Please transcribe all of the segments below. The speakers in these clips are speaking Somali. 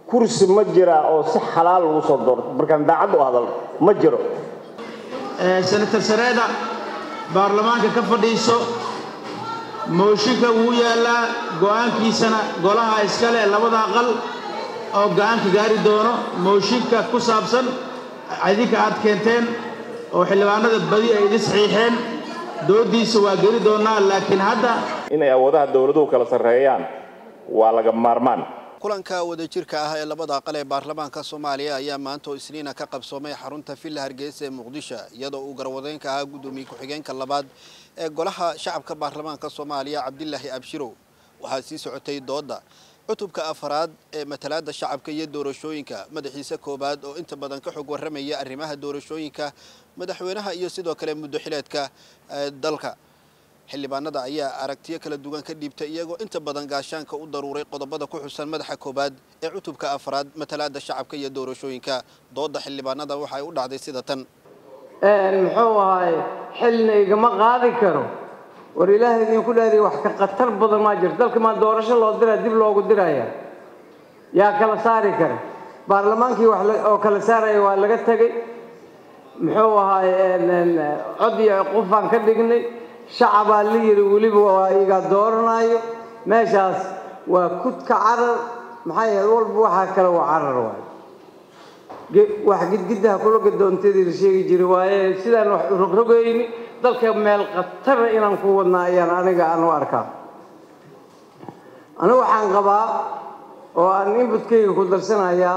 kursi ma jiraa oo si xalaal lagu soo doorto markaan daacad u hadalno ma jiro senator sareeda baarlamaanka ka fadhiiso mooshinka wuu yaallaa go'aankiisana golaha iskale labada aqal oo go'aanka gaari doono mooshinka ku saabsan idinka aad keenteen oo xildhibaanada badi ay idin saxiixeen doodiisa waa geli doonaa laakiin hadda inay awoodaha dowladuhu kala sarreeyaan waa laga maarmaan kulanka wadajirka ah ee labada aqal ee baarlamaanka soomaaliya ayaa maanta oo isniina ka qabsoomay xarunta villa hargeysa ee muqdisho iyadoo uu garwadeynka ahaa guddoomiye ku-xigeenka labaad ee golaha shacabka baarlamaanka soomaaliya cabdilaahi abshirow waxaa sii socotay dooda cutubka afaraad ee matalaada shacabka iyo doorashooyinka madaxiisa koowaad oo inta badan ka xog warramaya arrimaha doorashooyinka madaxweynaha iyo sidoo kale muddo xileedka dalka xildhibaanada ayaa aragtiyo kala duwan ka dhiibtay iyagoo inta badan gaashaanka u daruuray qodobada ku xusan madaxa koowaad ee cutubka afraad matalaada shacabka iyo doorashooyinka dooda xildhibaanada waxay u dhacday sida tan muxuu ahaay xilna igama qaadi karo war ilaahay idinku dhaariy wax ka khatar badan maa jirto dalka maa doorasho loo diraa dib loogu diraya yaa kala saari kara baarlamaankii wax oo kala saaraya waa laga tegey muxuu ahaay cod iyo qufaan ka dhignay shacabaa la yidhi weliba waa iga dooranayo meeshaas waa kudka carar maxaa yeele walba waxaa kale waa carar waayo wax gidgiddaha kula gadoontadii la sheegi jiray waaye sidaan wax rogrogayni dalka meel khatara inaan ku wadnaa ayaan aniga aan u arkaa anigu waxaan qabaa oo aan inbutkayga ku darsanayaa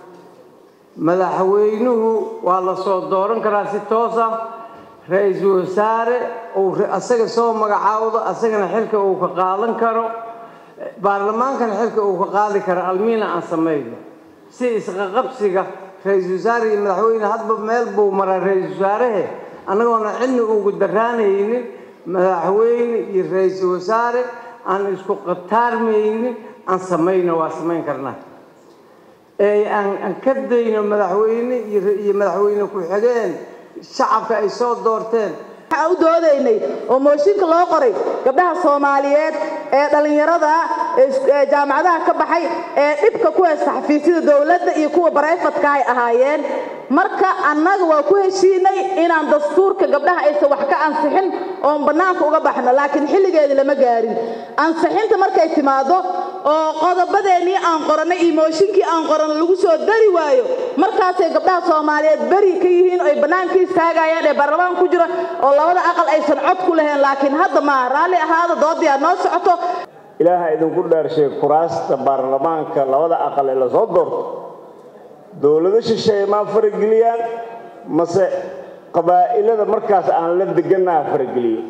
madaxweynuhu waa la soo dooran karaa si toos ah ra-iisul wasaare uu asaga soo magacaawdo asagana xilka uu ka qaadan karo baarlamaankana xilka uu ka qaadi karo almiina aan samayno si isqaqabsiga ra-iisul wasaare iyo madaxweyne hadba meel buu maraa ra-iisul wasaarahe annagoona cidna ugu daraanaynin madaxweyne iyo ra-iisul wasaare aan isku qataarmaynin aan samayno waa samayn karnaa ee aan ka dayno madaxweyne iyo madaxweyne ku-xigeen shacabka ay soo doorteen waxaan u doodaynay oo mooshinka loo qoray gabdhaha soomaaliyeed ee dhallinyarada ee jaamacadaha ka baxay ee dhibka ku haysta xafiisyada dowladda iyo kuwa barayfadka ay ahaayeen marka annaga waa ku heshiinay inaan dastuurka gabdhaha aysan wax ka ansixin oon bannaanka uga baxno laakiin xilligeedii lama gaarin ansixinta markay timaado oo qodobadeennii aan qorannay iyo mooshinkii aan qoranno lagu soo dari waayo markaasay gabdhaha soomaaliyeed beri ka yihiin oo ay bannaanka istaagayaan ee baarlamaan ku jira oo labada aqal aysan cod ku lahayn laakiin hadda ma raalli ahaada doodii aad noo socoto ilaaha idinku dhaarshay kuraasta baarlamaanka labada aqal ee lasoo doorto dowlado shisheeye maa farageliyaan mase qabaa'ilada markaas aan la degannaha farageliyo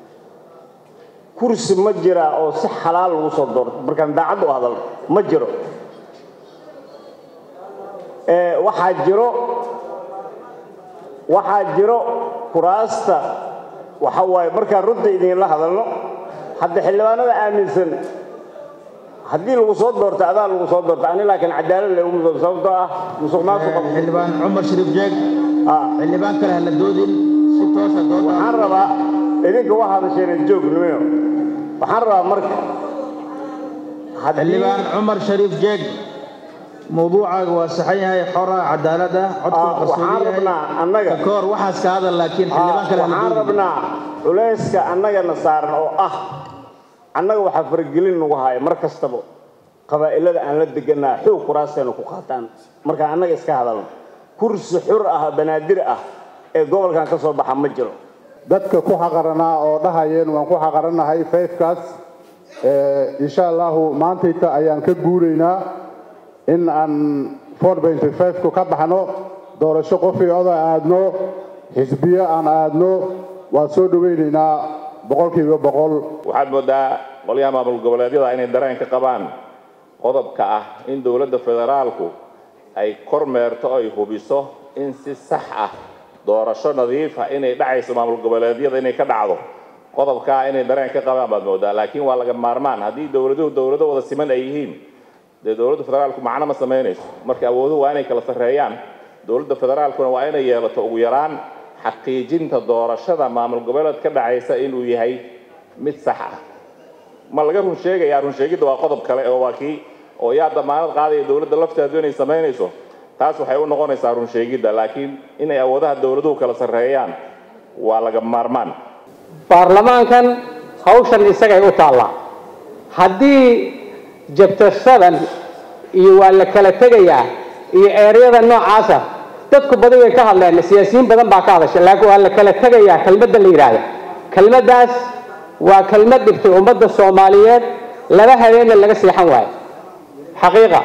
kursi ma jiraa oo si xalaal lagu soo doorto markaan daacad u hadalno ma jiro waxaa jiro waxaa jiro kuraasta waxa waaye markaan runta idinla hadalno hadda xildhibaanada aaminsan haddii lagu soo doorto adaa lagu soo doorto ani laakiin cadaalad le umudoob sababtoo ah musuq maasuqa xildhibaan cumar shariif jeeg xildhibaan kale hala doodin si toosa dooda waxaan rabaa idinka waa hadasheen joognimayo waxaan rabaa marka xildhibaan cumar shariif jeeg mawduucaaga waa saxan yahay xora cadaalada codkuna qarsoodi yahay koor waxaas ka hadal laakiin xildhibaan kale waxaan rabnaa culayska annagana saaran oo ah annaga waxaa faragelin nagu haya mar kastaba qabaa'ilada aan la deganaa xoog kuraasteena ku qaataan marka annaga iska hadalno kursi xur ah banaadir ah ee gobolkan ka soo baxa ma jiro dadka ku xaqaranaa oo dhahayeen waan ku xaqarannahay fayfkaas insha allahu maantayta ayaan ka guuraynaa in aan ku ka baxno doorasho qofii oda aadno xisbiyo aan aadno waan soo dhawaynaynaa boqolkiiba boqol waxaad moodaa qolyaha maamul goboleedyada inay dareen ka qabaan qodobka ah in dowladda federaalku ay kormeerto ay hubiso in si sax ah doorasho nadiifa inay dhacayso maamul goboleedyada inay ka dhacdo qodobkaa inay dareen ka qabaan baad moodaa laakiin waa laga maarmaan haddii dowladuhu dowlado wada siman ay yihiin dee dowladda federaalku macno ma samaynayso marka awooduhu waa inay kala sarreeyaan dowladda federaalkuna waa inay yeelato ugu yaraan xaqiijinta doorashada maamul goboleed ka dhacaysa inuu yahay mid sax ah ma laga run sheegayaa run sheegidda waa qodob kale oo waa kii oo yaa damaanad qaadaya dowladda lafteedu inay samaynayso taas waxay u noqonaysaa run sheegidda laakiin inay awoodaha dowladuhu kala sarreeyaan waa laga maarmaan baarlamaankan hawshan isagay u taallaa haddii jabtarsadan iyo waa la kala tegayaa iyo eeryada noocaasa dadku badi way ka hadleen siyaasiyiin badan baa ka hadasha laakiin waa la kala tegayaa kelmadda la yidhaahda kelmaddaas waa kelmad dhigtay ummadda soomaaliyeed laba habeenna laga seexan waayo xaqiiqa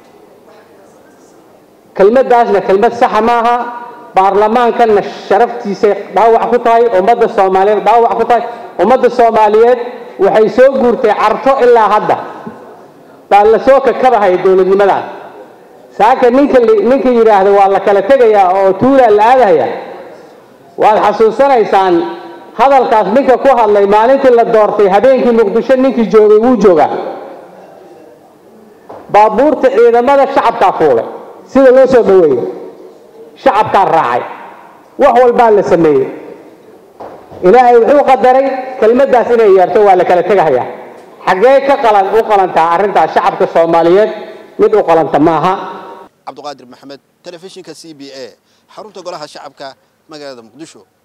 kelmaddaasna kelmad saxa maaha baarlamaankanna sharaftiisay dhaawac ku tahay ummadda soomaaliyeed dhaawac ku tahay ummadda soomaaliyeed waxay soo guurtay carto ilaa hadda baa la soo kakabahaya dowladnimadan saaka ninka ninka yidhaahda waa la kala tegayaa oo tuulaa la aadahaya waad xasuusanaysaan hadalkaas ninka ku hadlay maalintii la doortay habeenkii muqdisho ninkii joogay wuu joogaa baabuurta ciidamada shacabkaa fuulay sida loo soo dhaweeyey shacabkaa raacay wax walbaa la sameeyey ilaahay wuxuu qadaray kelmaddaas inay yeerto waa la kala tegahayaa xaggee ka qalan u qalantaa arrintaas shacabka soomaaliyeed mid u qalanta maaha cabduqaadir maxamed telefishinka c b a xarunta golaha shacabka magaalada muqdisho